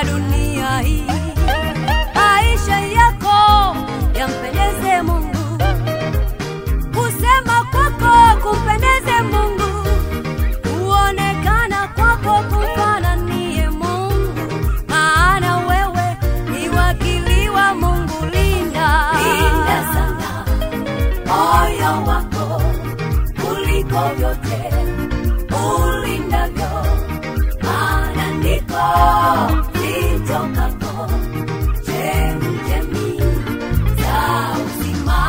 ya dunia hii. Maisha yako yampendeze Mungu, kusema kwako kumpendeze Mungu, kuonekana kwako kumfananie Mungu, maana wewe ni wakili wa Mungu. Linda, Linda sana moyo wako kuliko vyote ulindavyo, maana ndiko zitokako chemchemi za uzima.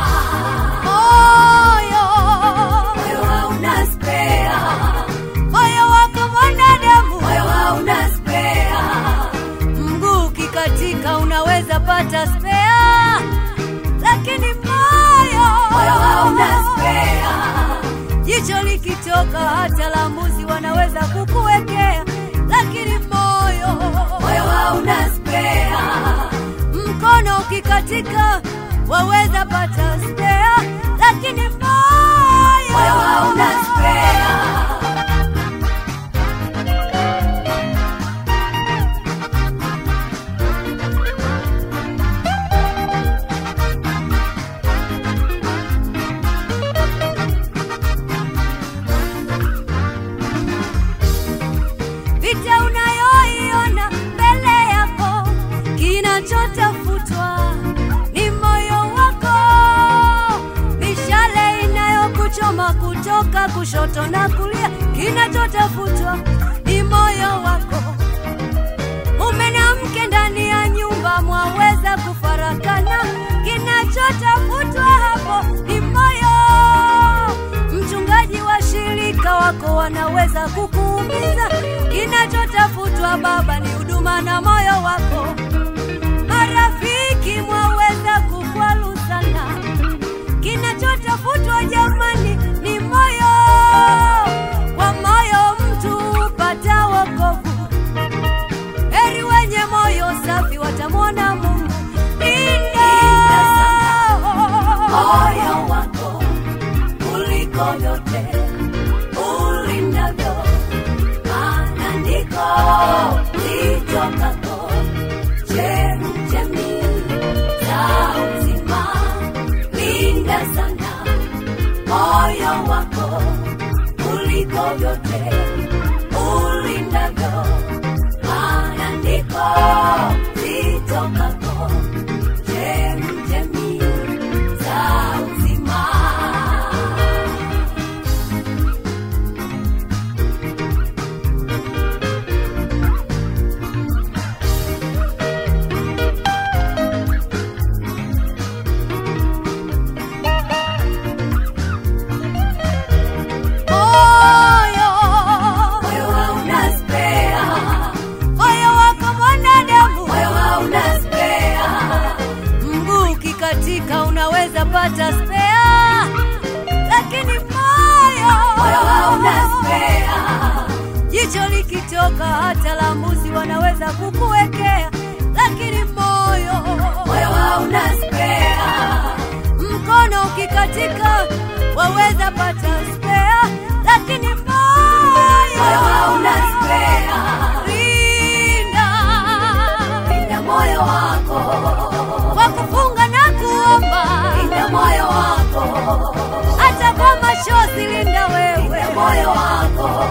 moyo Moyo hauna spea, moyo wako mwanadamu, moyo hauna spea, mguu ukikatika unaweza pata spea, lakini moyo moyo hauna spea, jicho likitoka hata la mbuzi wanaweza kukuwekea, lakini moyo moyo hauna spea, mkono ukikatika waweza pata spea, lakini moyo moyo hauna spea. vita unayoiona mbele yako, kinachotafutwa ni moyo wako, mishale inayokuchoma kutoka kushoto na kulia, kinachotafutwa ni moyo wako. Mume na mke ndani ya nyumba mwaweza kufarakana, kinachotafutwa hapo ni moyo. Mchungaji wa shirika wako wanaweza kukuumiza, kinachotafutwa baba ni huduma na moyo wako. Marafiki mwaweza kukwaruzana, kinachotafutwa jamani ni moyo. Kwa moyo mtu hupata wokovu, heri wenye moyo safi watamwona Mungu. Linda moyo wako kuliko vyote ulindavyo, maana ndiko zitokako chemchemi za uzima. Linda sana moyo wako kuliko vyote ulindavyo, maana ndiko zitokako chemchemi za uzima. moyo, Moyo hauna spea, moyo wako mwanadamu, moyo hauna spea, mguu ukikatika unaweza pata spea, lakini moyo moyo hauna spea, jicho likitoka hata la mbuzi wanaweza kukuwekea, lakini moyo moyo hauna spea, mkono ukikatika waweza pata spea, lakini moyo moyo hauna spea. linda Linda moyo wako, kwa kufunga na kuomba, linda moyo wako, hata kwa machozi linda wewe moyo wako,